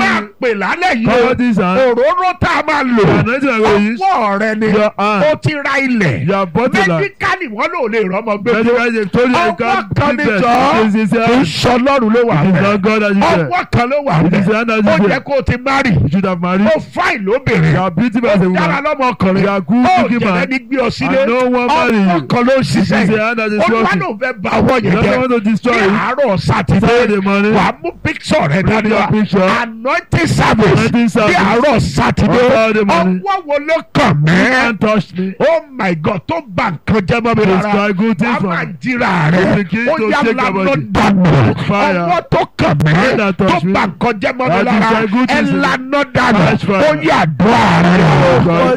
máa you pè lálẹ́ yìí call this hand. òróró tá a máa lò The anointing I'm going to use. ọwọ́ rẹ ni Your hand. ó ti ra ilẹ̀ You have bought a land. mẹ́díkálì wọn ló lè rọ́mọ gbé Medical they told you you ọwọ́ can't kan give ní birth. jọ It is his kì í hand. sọ lọ́rùn ló wà It is bẹ́ẹ̀ not God that you said. ọwọ́ kan ló wà It is the hand bẹ́ẹ̀ that ó you yẹ said. kó o ti márì You should have married. ó fáìn lóbìnrin You are beautiful as a ó dára woman. lọ́mọkùnrin You are good ó looking jẹ̀rẹ̀ man. ní gbé ọ sílé And no one marry ọwọ́ you. kan ló ń It is ṣiṣẹ́ the hand that is olúwa working. ló fẹ́ ba ọwọ́ You yẹn don't jẹ́ want to destroy ní it. àárọ̀ sátidé Saturday morning. wàá mú píksọ̀ rẹ Bring dání your wa picture. anointing service Anointing ní service. àárọ̀ sátidé On Saturday morning. ọwọ́ wo ló kàn You mẹ́ can't touch me. oh my god tó bà nǹkan jẹ́ mọ́ mi Destroy rárá good things wàá from máa me. jíra rẹ You begin ó to yá shake your lánàá body. dànù Fire. ọwọ́ tó kàn mẹ́ Hand that tó touch me. bà nǹkan jẹ́ mọ́ mi That lára destroy good ẹ things in me. lánàá dànù Catch fire. ó yá àdúrà rẹ. God,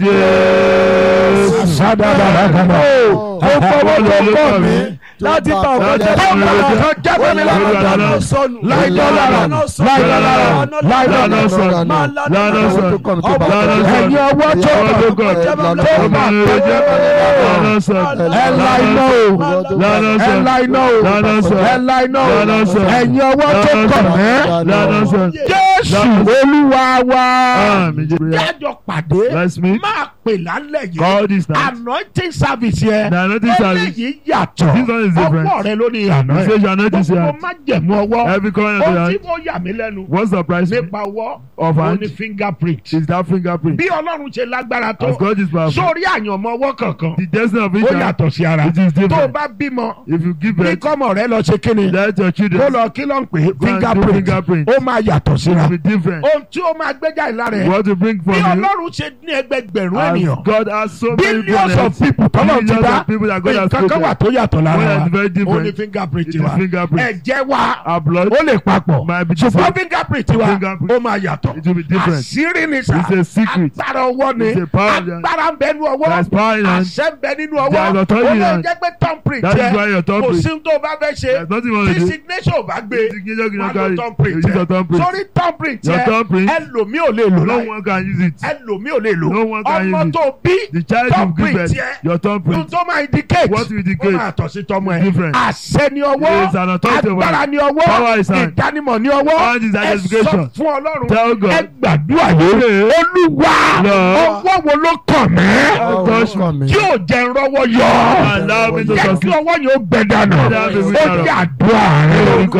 yes. Sádàdàdàdàdà. ó fọwọ́ tó kọ́ mi láti bá ọkọ Láti jẹ́ bá mi ọkọ lára jẹ́ ó mi yẹ lára. kó dáná sọnù Láìdọ́ lára. Láìdọ́ lára. Láìdọ́ Lánàá sọ. Lánàá sọ. Lánàá sọ. ẹ̀yin ọwọ́ tó Ọwọ́ tó kàn. tó bà Ọmọ rere jẹ́. Lánàá sọ. ẹ la iná o Lánàá ẹ sọ. la iná o Lánàá sọ. ẹ la iná o Lánàá sọ. ẹ̀yin ọwọ́ tó Lánàá kàn sọ. mẹ́ Lánàá sọ. Jésù Olúwa wa Àmín Jésù. jájọ pàdé Let's meet. máa pè lálẹ́ yìí Call this night. anointing service yẹn The anointing service. eléyìí yàtọ̀ This one is different. ọwọ́ rẹ ló ní àná You say your anointing is gbogbo here. má jẹ̀mú ọwọ́ Every corner of ohun the tí hand. mo yà mí lẹ́nu What surprised me nípa ọwọ́ of ó hand ní fingerprint is that fingerprint. bí Ọlọ́run ṣe lágbára tó As God is powerful. sórí àyànmọ́ ọwọ́ kankan The destiny of ó each hand yàtọ̀ sí ara it is tó o different. bá bímọ If you give bí birth, kọ́mọ rẹ lọ ṣe kíni let your kó children lọ kí ló ń pè é Go and do fingerprint fingerprint. ó máa yàtọ̀ síra will be different. ohun tí ó máa gbé jáde lára ẹ̀ What to bring from bí you. Ọlọ́run ṣe ní ẹgbẹgbẹ̀rún As ènìyàn God has so many billions of planets, people tọ́lọ̀ ti billions dá of people that God has nǹkan kan wà spoken. tó yàtọ̀ lára One wa is very ó ní different. fingerprint It is wa fingerprint. ẹ̀jẹ̀ wa Our blood ó lè papọ̀ might be ṣùgbọ́n different. fingerprint wa Fingerprint. ó máa yàtọ̀ It will be different. àṣírí ni sà It's a secret. agbára ọwọ́ ni It's a power of the- agbára ń bẹ nínú ọwọ́ There's power in hand. àṣẹ ń bẹ nínú There ọwọ́ is authority ó in lè hand. jẹ́ pé thumbprint That is yẹ why your kò thumbprint. sí tó bá fẹ́ ṣe There's nothing wrong tí with it. signature ò bá gbé Signature wà cannot ló carry. You thumbprint use yẹ your thumbprint. sórí thumbprint Your yẹ thumbprint. ẹlòmíì ò lè lò No láì one can use it. ẹlòmíì ò lè lò No one can ọmọ use it. tó bí The child you give thumbprint birth, yẹ your ohun thumbprint. tó máa indicate What will ó indicate? máa tọ̀ sí tọmọ ẹ Different. àṣẹ ni ọwọ́ It's an authority of agbára hand. ni ọwọ́ Power is hand. ìdánimọ̀ ni ọwọ́ Hand is ẹ sọ identification. fún ọlọ́run Tell God. ẹ gbàdúrà yìí olúwa Lord. ọwọ́ wo ló kàn mẹ́ Touch me. tí ò jẹ́ rọ́wọ́ yọ Allow me to jẹ́ kí succeed. ọwọ́ yẹn ó gbẹ dànù Let that be ó without. jẹ́ àdúrà rẹ Orúkọ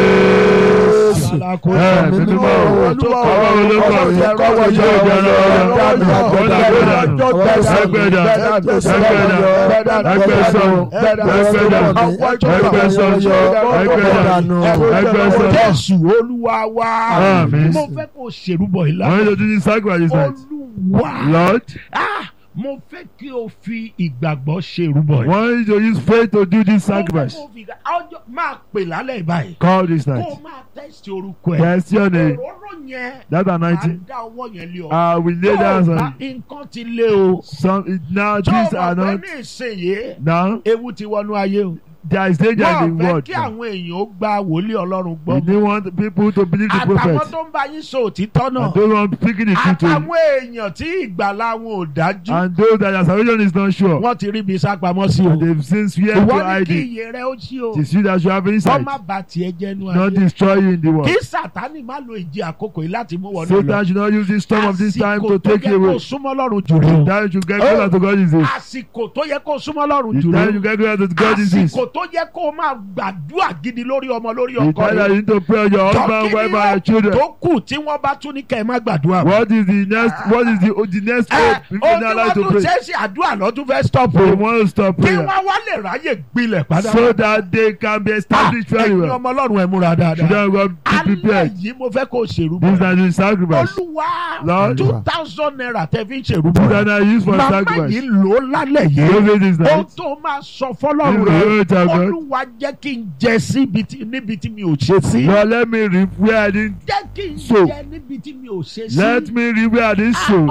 Jésù. Ẹ mímí mọ́ o. Ọwọ́ wo ló kọ̀ mí? rọ́wọ́ Tí ò jẹ́ rọ́wọ́ yọ. Ó dà gbé dànù. Ẹgbẹ́ dà. Ẹgbẹ́ dà. Ẹgbẹ́ sọ̀rọ̀. Ẹgbẹ́ dà. Ẹgbẹ́ sọ̀rọ̀. Ẹgbẹ́ dà. Ẹgbẹ́ sọ̀rọ̀. Jésù olúwa wa Àmín. mo fẹ́ kó ṣèrúbọ I ìlànà want you to do this sacrifice this night. olúwa Lord, ah mo fẹ́ kí o fi ìgbàgbọ́ ṣèrúbọ I yìí. want you to use faith to do this sacrifice. Mo fẹ́ kó fi ìgbà- ọjọ́ máa pè lálẹ́ báyìí Call this kó night. o máa tẹ́sítì orúkọ ẹ̀ Yes, your name. òróró yẹn That máa anointing. dá ọwọ́ yẹn lé ọ. I will lay Tó o down bá on nǹkan ti lé o. some. Now tó o these mọ̀ are pé not. ní ìsinyìí Now ewu ti wọnú ayé o. there is danger wọ́n in the fẹ́ world. kí àwọn èèyàn ó gba wòlíì ọlọ́run We gbọ́. don't want people to believe the àtàwọn prophet. tó ń bá yín sọ òtítọ́ And náà. those who are speaking the truth to you. àtàwọn èèyàn tí ìgbàlá wọn ò dájú. And those that their salvation is not sure. wọ́n ti rí ibi sápamọ́ sí o. And they've since fear to ìwọ ní hide kí it. iye rẹ ó ṣí o. It is you that should have kọ́ insight. má ba tiẹ̀ jẹ́nu Not ayé. destroy you in the world. kí sátani má lo ìjì àkókò yìí láti mú wọnú lọ. Satan should not use this storm of this time to take you àsìkò tó yẹ away. kó súnmọ́ lọ́rùn jù rí o. The time you get closer to God is this. àsìkò tó yẹ kó súnmọ́ lọ́rùn The jù time rí you o. get closer to God is this. àsìkò tó yẹ kó máa gbàdúrà gidi lórí ọmọ lórí The ọkọ time that rẹ. you need to pray on your husband, wife, and your children. tó kù tí wọ́n bá tún ní kẹ́ ẹ má gbàdúrà. What is the next? What is the the next ẹ hope? People ohun are tí allowed wọ́n to tún pray. ṣe é ṣe àdúrà lọ́dún fẹ́ stop They o. want to stop kí prayer wọ́n wá lè ráyè gbilẹ̀ padà. so that they can be established very ẹ̀yin well. ọmọ ọlọ́run ẹ̀ múra dáadáa. Children will be alẹ́ prepared. yìí mo fẹ́ kó o ṣèrú This bọ̀. is the sacrifice. olúwa Lord. two thousand naira tẹ́ fi ń ṣèrú This bọ̀. is the use for màmá sacrifice. yìí lò ó lálẹ́ Don't yìí. say this ohun night. tó máa sọ fọlọ́run This is the rẹ̀ word of God. olúwa jẹ́ kí n jẹ síbi tí níbi tí mi ò ṣe sí. Lord, let me reap where I didn't. jẹ́ kí n So. jẹ níbi tí mi ò ṣe sí. Let me reap where I didn't Ah, sow. ọwọ́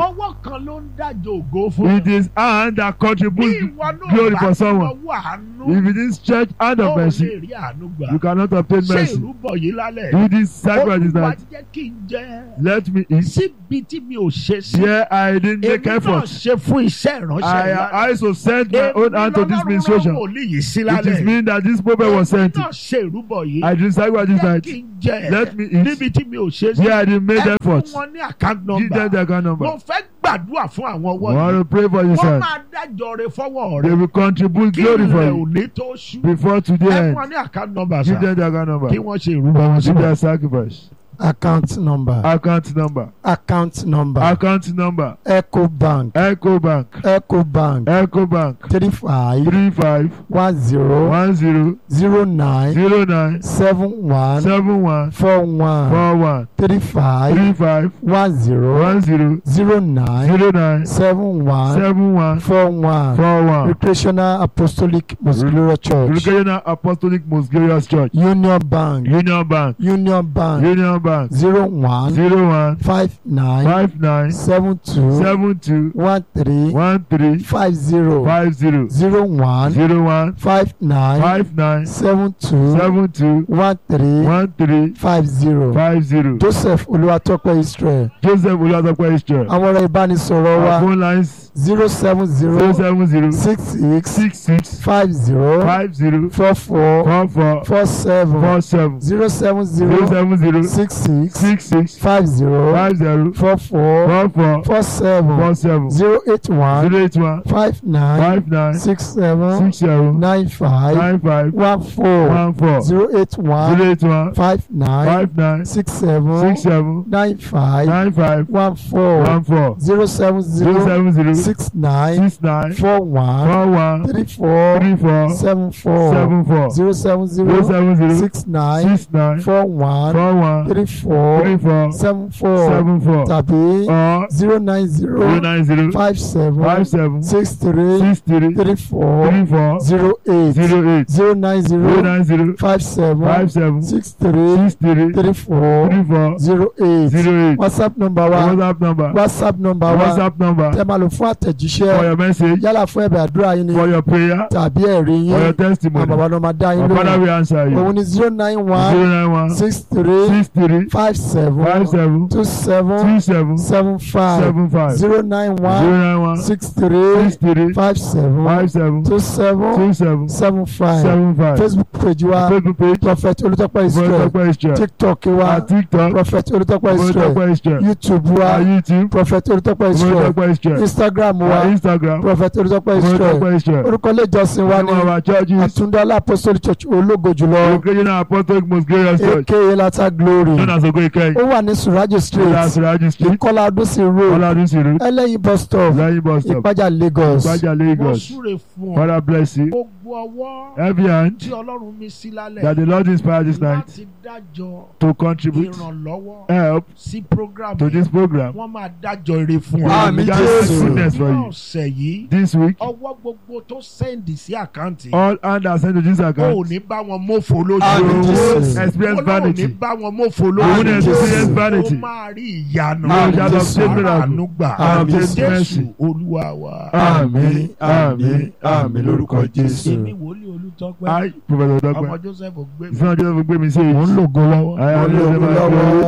kan ló ń dájọ́ ògo fún It is hand that bí contributes ìwọ náà glory bá for ti someone. lọ́wọ́ àánú If it is church hand ó of lè mercy, rí àánú gbà you cannot obtain ṣé mercy. ìrúbọ yìí lálẹ́ Do this sacrifice olúwa tonight. jẹ́ kí n jẹ́ Let me eat. síbi tí mi ò ṣe sí Here I didn't make èmi náà effort. ṣe fún iṣẹ́ ìránṣẹ́ I ìlànà. I also sent my own hand to this ministration. wòlíì yìí sí It lálẹ́ is mean that this prophet was sent. èmi náà ṣe ìrúbọ yìí I did sacrifice this jẹ́ night. kí n jẹ Let me eat. níbi tí mi ò ṣe sí Here I didn't make ẹ fún effort. wọn ní account Give them number the account mo number. fẹ́ gbàdúrà fún àwọn I ọwọ́ want yìí to pray for you, wọ́n sir. máa dájọ́ rẹ fọwọ́ They rẹ will contribute kí glory for ilẹ̀ you ò ní tó ṣú before today ẹ fún end. wọn ní account number Give sà them the account number. kí wọ́n ṣe ìrúbọ wọn Give síbẹ̀. their sacrifice. account number Account number. account number Account number. eco bank Echo Bank. eco bank Echo Bank. three five Three five one zero one zero zero nine zero nine seven one seven one four one four one three five three five one zero one zero zero nine zero nine seven one seven one four one four one. recreational apostolic muscular church Recreational Apostolic Most Glorious Church. union bank Union Bank. union bank Union Bank. zero one Zero one five nine five nine seven two seven two one three one three five zero five zero zero one zero one five nine five nine seven two seven two one three one three five zero five zero. joseph olúwatópẹ́ israel Joseph Olúwatópẹ́ Israel. àwọn ọ̀rọ̀ ìbánisọ̀rọ̀ Our wa phone lines zero seven zero zero seven zero six six six six five zero five zero four four four four four seven four seven zero seven zero zero seven zero six six six six five zero five zero four four four four four seven four seven zero eight one zero eight one five nine five nine six seven six seven nine five nine five one four one four zero eight one zero eight one five nine five nine six seven six seven nine five nine five one four one four zero seven zero zero seven zero six nine six nine four one four one three four three four seven four seven four zero seven zero zero seven zero six nine six nine four one four one three four three four seven four seven four tàbí or zero nine zero zero nine zero five seven five seven six three six three three four three four zero eight zero eight zero nine zero zero nine zero five seven five seven six three six three three four three four zero eight zero eight whatsapp number wa WhatsApp number whatsapp number wa WhatsApp number tẹ́ máa lò fún for àtẹ̀jíṣẹ́ your message yálà fún ẹ̀bẹ̀ àdúrà yín ni for your prayer tàbí ẹ̀rí for your yín àwọn testimony bàbá náà máa dá yín our father lóhùn will answer you òun ni zero nine one zero nine one six three six three five seven five seven two seven two seven seven five seven five zero nine zero one nine one six three six three five seven five seven two seven two seven seven five seven five facebook page wa Facebook page prophet olùtọ́pẹ́ israel Olùtọ́pẹ́ Israel tiktok wa our TikTok prophet olùtọ́pẹ́ israel Olùtọ́pẹ́ Israel youtube wa our YouTube prophet olùtọ́pẹ́ israel Olùtọ́pẹ́ Israel instagram our wa Instagram prophet olùtọ́pẹ́ israel Olùtọ́pẹ́ Israel orúkọ ilé ìjọsìn wa one of ní our churches àtúndọ́lá apostolic church ológo jùlọ Occasional Apostolic Most Glorious Church aka lata glory known as Ogo Ikeyi ó wà ní surajo street Lasiraji Street ìkọlà adúsí road Ọládún Sìrú ẹlẹ́yin bus stop Lẹ́yìn bus stop ìpájà lagos Ìpájà wọ́n Lagos súre fún ọ Father bless you gbogbo ọwọ́ every hand tí ọlọ́run mi sí lálẹ́ that the Lord inspired this night láti dájọ́ to contribute ìrànlọ́wọ́ help sí program to this program wọ́n máa dájọ́ ire fún ọ. Àmín Just Jésù. goodness for ní you ọ̀sẹ̀ yìí this week ọwọ́ gbogbo tó sẹ́ndì sí àkáǹtì all hand are sent to this ó account ní bá wọn mọ́fò lójú Àmín you Jésù. will experience Ọlọ́run ní vanity bá wọn mọ́fò you lójú will Àmín experience Jésù. vanity ó máa rí ìyanu you shall Jésù. obtain miracle àánú gbà Àmín jésù mercy olúwa wa. àmín àmín àmín lórúkọ Jésù. èmi wòlíì olùtọ́pẹ́ I Professor ọmọ Dọ́pẹ́ joseph gbé mi ìfẹ́ ọjọ́ tó gbé mi sí èyí. mò ń lògo lọ́wọ́ I am mò ń lògo Joseph lọ́wọ́